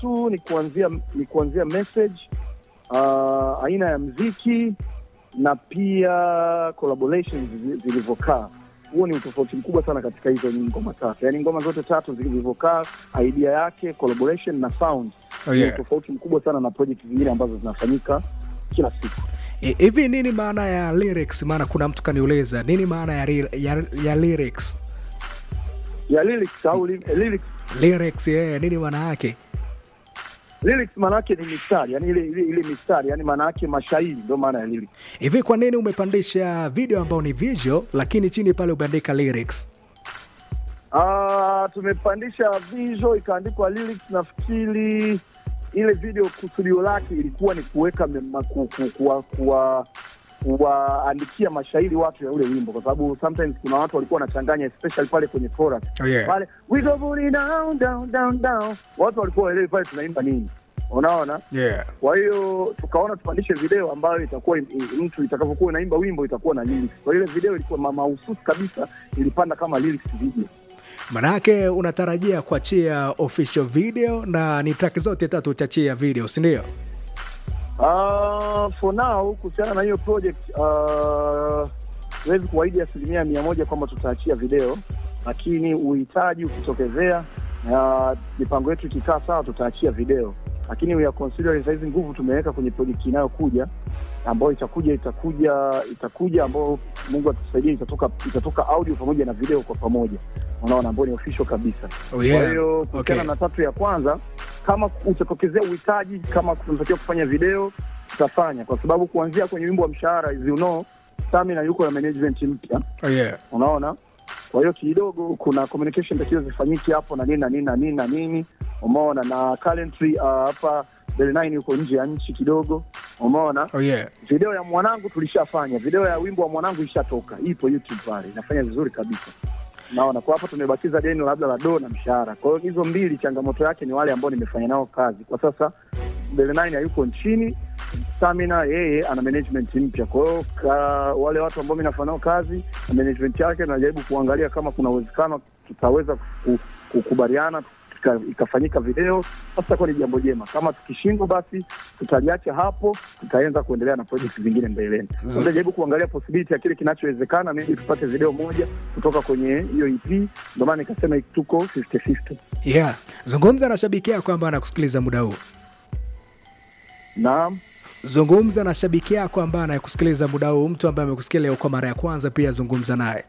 tu ni kuanzia ni kuanzia message uh, aina ya mziki na pia collaborations zi- zilivyokaa. Huo ni utofauti mkubwa sana katika hizo ngoma tatu, yaani ngoma zote tatu zilivyokaa, idea yake, collaboration na sound Oh, ni yeah. utofauti mkubwa sana na project zingine ambazo zinafanyika kila siku. E, hivi nini maana ya lyrics maana kuna mtu kaniuliza nini maana ya, ri- ya, ya lyrics ya lyrics au li, lyrics lyrics yeah, nini maana yake lyrics maana yake ni mistari, yani ile ile, ile mistari, yani maana yake mashairi, ndio maana ya lyrics. hivi kwa nini umepandisha video ambayo ni visual lakini chini pale umeandika lyrics Ah, tumepandisha visual ikaandikwa lyrics. Nafikiri ile video kusudio lake ilikuwa ni kuweka mema- ku- ku- kuwa- kuwa- kuwaandikia mashairi watu ya ule wimbo, kwa sababu sometimes kuna watu walikuwa wanachanganya especially pale kwenye chorus Oh, yeah. pale we go booty down down down down, watu walikuwa waelewi pale tunaimba nini, unaona. yeah. Kwa hiyo tukaona tupandishe video ambayo itakuwa i- i- mtu itakavyokuwa inaimba wimbo itakuwa na lyrics. Kwa hiyo ile video ilikuwa ma- mahususi kabisa, ilipanda kama lyrics video. Manake unatarajia kuachia official video na ni track zote tatu utachia video, si ndio? Uh, for now kuhusiana na hiyo project uh, siwezi kuahidi asilimia mia moja kwamba tutaachia video, lakini uhitaji ukitokezea na mipango yetu ikikaa sawa, tutaachia video, lakini we are considering saizi nguvu tumeweka kwenye project inayokuja ambayo itakuja itakuja itakuja ambayo Mungu atusaidia itatoka itatoka audio pamoja na video kwa pamoja, unaona, ambayo ni official kabisa. Oh, yeah. Kwa hiyo kuhusiana Okay. na tatu ya kwanza, kama utatokezea uhitaji, kama tunatakiwa kufanya video, tutafanya, kwa sababu kuanzia kwenye wimbo wa mshahara, as you know, Stamina yuko na management mpya, Oh, yeah. unaona. Kwa hiyo kidogo kuna communication takiwa zifanyike hapo na nini na nini na nini na nini, umeona. Na currently uh, hapa Bell 9 yuko nje ya nchi kidogo, umeona. Oh, yeah. Video ya mwanangu tulishafanya, video ya wimbo wa mwanangu ishatoka, ipo YouTube pale, inafanya vizuri kabisa. Naona kwa hapa tumebakiza deni labda la doo na mshahara. Kwa hiyo hizo mbili, changamoto yake ni wale ambao nimefanya nao kazi kwa sasa. Bele Nine hayuko nchini, Stamina yeye ana management mpya. Kwa hiyo ka- wale watu ambao mimi nafanya nao kazi na management yake, najaribu kuangalia kama kuna uwezekano tutaweza ku- kukubaliana ika- ikafanyika video, basi itakuwa ni jambo jema. Kama tukishindwa, basi tutaliacha hapo, tutaanza kuendelea na project zingine mbeleni. Z- Tutajaribu kuangalia possibility ya kile kinachowezekana, maybe tupate video moja kutoka kwenye hiyo EP. Ndio maana nikasema tuko 50-50. Yeah. Zungumza na shabiki yako ambaye anakusikiliza muda huu. Naam. Zungumza na shabiki yako ambaye anakusikiliza muda huu, mtu ambaye amekusikia leo kwa mara ya kwanza, pia zungumza naye.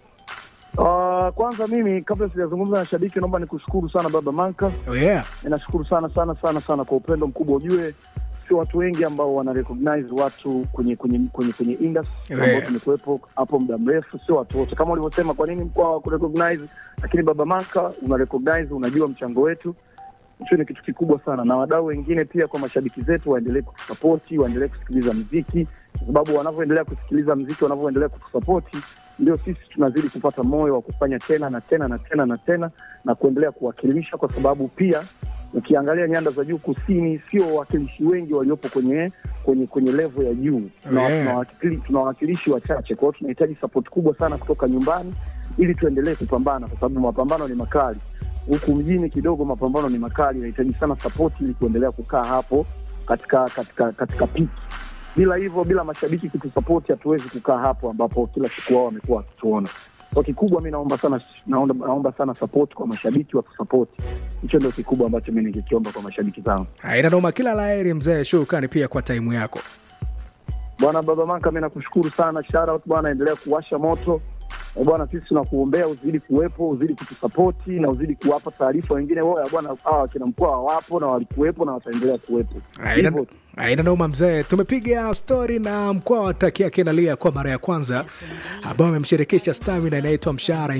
Uh, kwanza mimi kabla sijazungumza na shabiki, naomba nikushukuru sana Baba Manka. Oh, yeah. Ninashukuru sana sana sana sana kwa upendo mkubwa. Ujue sio watu wengi ambao wana recognize watu kwenye kwenye kwenye kwenye industry Yeah. ambao tumekuwepo hapo muda mrefu, sio watu wote kama ulivyosema. Kwa nini mkoa wa kurecognize? Lakini Baba Manka una recognize, unajua mchango wetu hicho ni kitu kikubwa sana, na wadau wengine pia, kwa mashabiki zetu, waendelee kutusapoti, waendelee kusikiliza mziki, kwa sababu wanavyoendelea kusikiliza mziki, wanavyoendelea kutusapoti, ndio sisi tunazidi kupata moyo wa kufanya tena na tena na tena na tena na kuendelea kuwakilisha, kwa sababu pia ukiangalia nyanda za juu kusini, sio wawakilishi wengi waliopo kwenye kwenye kwenye level ya juu. Tuna- Yeah. tunawakili- Tuna wawakilishi wachache, kwa hiyo tunahitaji support kubwa sana kutoka nyumbani ili tuendelee kupambana, kwa sababu mapambano ni makali huku mjini kidogo mapambano ni makali, inahitaji sana support ili kuendelea kukaa hapo katika katika katika piki. Bila hivyo, bila mashabiki kutusapoti, hatuwezi kukaa hapo ambapo kila siku wao wamekuwa wakituona. Kwa kikubwa, mi naomba sana naomba, naomba sana support kwa mashabiki watusapoti. Hicho ndio kikubwa ambacho mi ningekiomba kwa mashabiki zangu. Haina noma, kila la heri mzee, shukrani pia kwa taimu yako. Bwana Baba Manka, mi nakushukuru sana, shout out bwana, endelea kuwasha moto Eh, bwana, sisi tunakuombea uzidi kuwepo, uzidi kutusapoti na uzidi kuwapa taarifa wengine wao bwana, hawa wakina mkoa wapo na walikuwepo na wataendelea kuwepo. Haina Hivyo haina noma mzee, tumepiga stori na mkoa wa Takia Kenalia kwa mara ya kwanza, ambao amemshirikisha Stamina inaitwa Mshahara